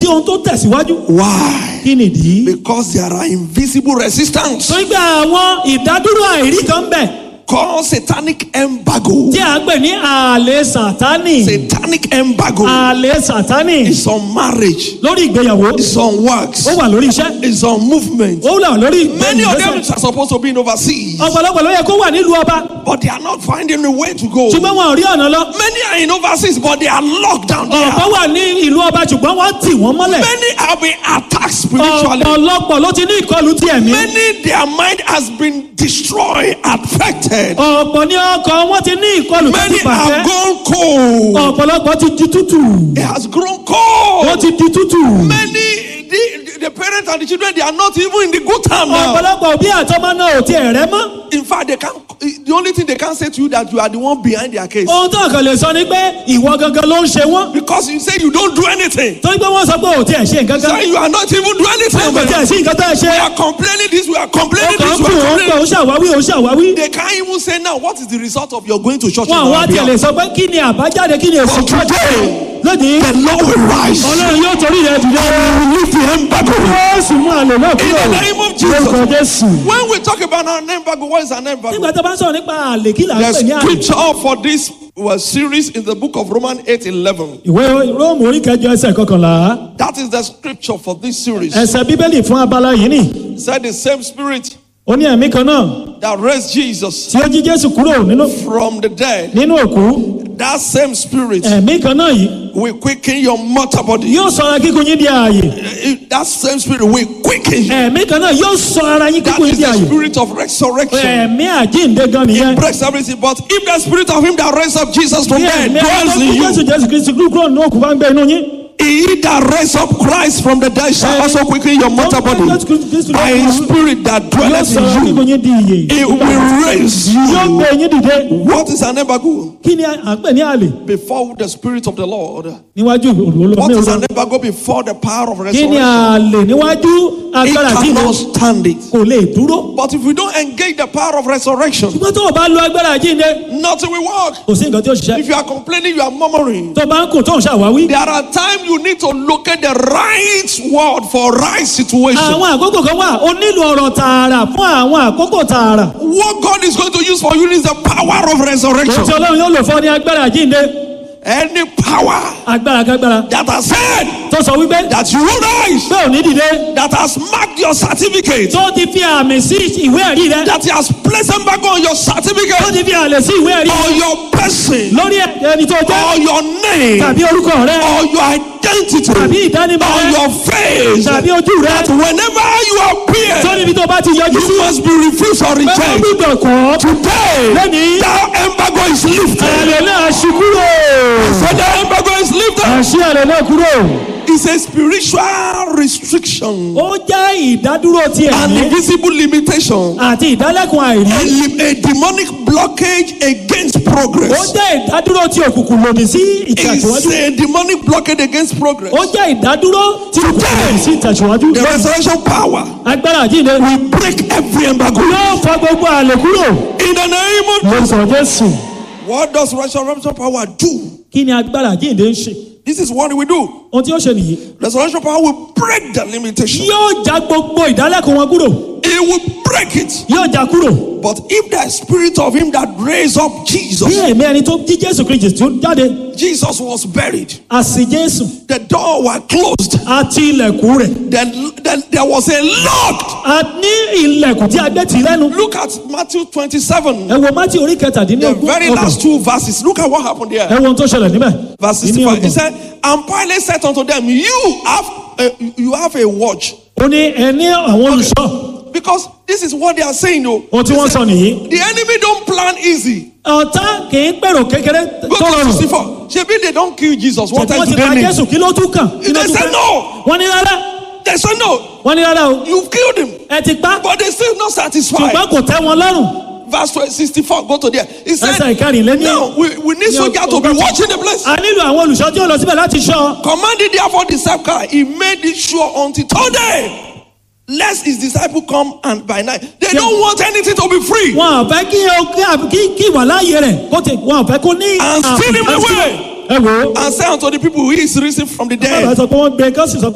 kí ohun tó tẹ̀síwájú Why? kí nìdí. Because there are invisible resistance torí pé àwọn ìdádúró àìrí kan bẹ̀ called satanic embargo. tí a pè ní ààlè sàtánì Satanic embargo ààlè sàtánì is on marriage, lórí ìgbéyàwó it's on works, ó wà lórí iṣẹ́ it's on movement. ó wà lórí Many of them ìgbésẹ̀ are supposed to be in overseas, ọ̀pọ̀lọpọ̀ ló yẹ kó wà nílùú ọba but they are not finding a way to go. ṣùgbọ́n wọn ò rí ọ̀nà lọ Many are in overseas, but they are locked down there. ọ̀pọ̀ wà ní ìlú ọba ṣùgbọ́n wọ́n tì wọ́n mọ́lẹ̀ Many have been attacked spiritually. ọ̀pọ̀lọpọ̀ ló ti ní ìkọlù ti ẹ̀mí Many, their mind has been destroyed, affected. ọ̀pọ̀ ní ọkọ̀ wọn ti ní ìkọlù tó Many ti bàjẹ́ have gone cold. ọ̀pọ̀lọpọ̀ ti di tútù It has grown wọ́n cold. ti di tútù Many, the, the parents and the children, they are not even in the good time now. ọ̀pọ̀lọpọ̀ òbí àtọmọ náà ò tiẹ̀ rẹ́ mọ́ In fact, they can't. The only thing they can say to you that you are the one behind their case ohun tó kàn lè sọ ni pé ìwọ gangan ló ń ṣe wọ́n because you say you don't do anything. torí pé wọ́n sọ pé ò tiẹ̀ ṣe nǹkan kan Say you are not even doing anything. kò tiẹ̀ sí nǹkan tó ẹ ṣe We are complaining this. We are complaining ọkàn this. ń We kù are ó ń pè complaining. ó ṣàwáwí ó ṣàwáwí They can't even say now what is the result of your going to church. wọn on àwọn our àti ẹ̀ lè behalf. sọ pé kí ni àbájáde kí ni èsì But today, lónìí the Lord will rise. ọlọ́run yóò torí rẹ̀ dìde Lift the embargo. jésù mú àlè náà In kúrò the name of lórúkọ Jesus. jésù. When we talk about an embargo, what is an embargo? nígbà tó bá ń sọ̀rọ̀ nípa àlè kí là ń The pè ní àlè. scripture for this was series in the book of Romans 8 11. ìwé róòmù orí kẹjọ ẹsẹ̀ kọkànlá That is the scripture for this series. ẹsẹ̀ bíbélì fún abala yìí nì Said the same spirit ó ní ẹ̀mí kan náà that raised Jesus tí ó jí jésù kúrò nínú from the dead, nínú òkú that same spirit ẹ̀mí kan náà yìí will quicken your mortal body. yóò sọ ara kíkún yín di ààyè It- That same spirit will quicken you. ẹ̀mí kan náà yóò sọ ara yín That kíkún yín is di the ààyè spirit of resurrection. ẹ̀mí àjíǹde gan nìyẹn Breaks everything. But if the spirit of him that raised up Jesus from bí dead ẹ̀mí dwells àwọn in tó jésù you, jésù kristu kúrò nínú òkú bá ń gbé inú yín he that raised up Christ from the dead shall also quicken your mortal body by his spirit that yóò dwelleth sọ ara in kíkún you. yín di ìyè It will raise yóò gbé you. yín dìde What is an embargo? kí ni à ń pè ní àlè Before the spirit of the Lord. níwájú olùwọ́lọ́ What ní is olùwọ́lọ́ an embargo before the power of kí ni resurrection? àlè níwájú It agbára jíǹde cannot stand it. kò lè dúró But if we don't engage the power of resurrection, ṣùgbọ́n tó o bá lo agbára jíǹde nothing will work. kò sí nǹkan tí ó ṣiṣẹ́ If you are complaining, you are murmuring. tó o bá ń kùn tó ń ṣàwáwí. There are times you need to locate the right word for right situation. àwọn àkókò kan wà ó nílò ọ̀rọ̀ tààrà fún àwọn àkókò tààrà What God is going to use for you is the power of ohun tí resurrection. ọlọ́run yóò lò fún ọ ní agbára jíǹde Any power agbára kágbára that has said tó sọ wípé that you will rise, pé ò ní dìde that has marked your certificate, tó ti fi àmì sí ìwé ẹ̀rí rẹ that has placed embargo on your tó certificate, ti fi àlè sí ìwé ẹ̀rí or your person, lórí ẹni tó jẹ́ or your name, tàbí orúkọ rẹ or your identity, tàbí ìdánimọ̀ or rẹ your face, tàbí ojú rẹ that whenever you tó appear, níbi tó bá ti yọjú sí you must be refused or pé wọ́n rejected. gbúdọ̀ kọ́ Today, lẹ́nìí that embargo is lifted. àlè náà ṣí kúrò So the embargo is lifted. àṣì àlè náà kúrò It's a spiritual restriction, ó jẹ́ ìdádúró ti an ẹ̀mí invisible limitation, àti ìdálẹ́kùn a, àìrí lim- a demonic blockage against ó progress. jẹ́ ìdádúró tí òkùnkùn lòdì sí It's ìtẹ̀síwájú a demonic blockade against progress. ó jẹ́ ìdádúró tí òkùnkùn lòdì sí ìtẹ̀síwájú The resurrection power agbára àjíǹde will break every embargo. yóò fọ gbogbo àlè kúrò In the name of lórúkọ jésù what does resurrection power do? kí ni agbára àjíǹde ń ṣe This is what we do. ohun tí ó ṣe nìyí Resurrection power will break the limitation. yóò já gbogbo ìdálẹ́kùn wọn kúrò It will break it. yóò já kúrò But if the spirit of him that raised up bí Jesus, ẹ̀mí ẹni tó jí jésù kristi tí ó jáde Jesus was buried. a sì jésù The door was closed. àti ilẹ̀kùn rẹ̀ Then, then there was a lock. a ní ilẹ̀kùn tí a gbé tì lẹ́nu Look at Matthew 27, ẹ wo mátí orí the kẹtàdínlógún very last two verses. Look at what happened ẹ there. wo ohun tó ṣẹlẹ̀ níbẹ̀ Verse Ní 65. He ọgbọ̀n. said, And Pilate said unto them, You have a, you have a watch. ó ní ẹni àwọn olùṣọ́ Because this is what they are saying, though. ohun tí wọ́n sọ nìyí The enemy don't plan easy. ọ̀tá kì í pèrò kékeré Go tó to rọrùn 64. Shebi they don't kill Jesus. What ṣùgbọ́n else wọ́n do ti pa they need? jésù kí ló tún kàn kí ló They tún said kàn no. wọ́n ní rárá They said no. wọ́n ní rárá o You've killed him. ẹ ti pa But they still not satisfied. ṣùgbọ́n kò tẹ́ wọn lọ́rùn Verse 64, go to there. He ẹsẹ̀ said, ìkẹrìnlẹ́ní No, we, we need ní soldiers to be ọgọ́ta. watching the place. a nílò àwọn olùṣọ́ tí ó lọ síbẹ̀ láti ṣọ́ Commanded therefore the sepulchre, he made it sure until today. Lest his disciple come and by night. They don't want anything to be free. wọn ò fẹ́ kí o- kí- kí kí ìwà láàyè rẹ̀ kó tẹ wọn ò fẹ́ kó ní And steal him àbùkù. away. ẹ wò ó And say unto the people, He is risen from the bàbá dead. sọ pé wọ́n gbé kán sì sọ